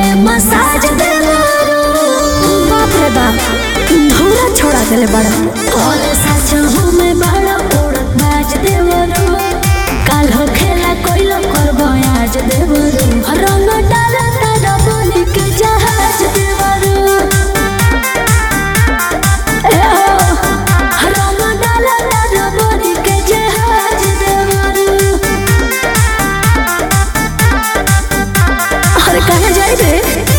में मसाज देवरू बाप रे बाप धौरा छोड़ा देले बड़ा और सच में बड़ा उड़त बाज देवरू काल हो खेला कोइलो करबो आज देवरू रंग डाला तारा बनी के जहाज देवरू ए हो रंग डाला तारा बनी के जहाज देवरू अरे कहाँ जाए रे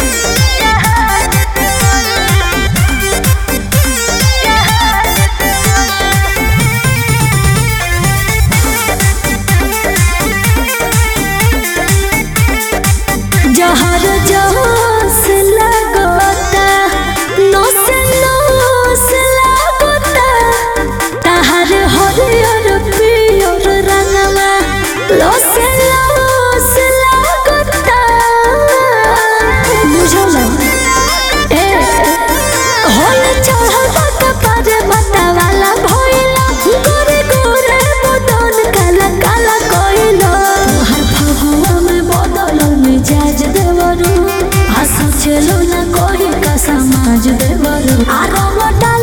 जहर जोश लगोता नोस नोस लगोता तहर हरियर पियर रंगवा लोस लोस लगोता बुझल ए होल चढ़ल कपार मता वाला भइला गोरे गोरे बदन काला काला कइला हर फगुआ में बदल मिजाज देवरू हंस चलो ना कोई का समाज देवरू आ रंग डाल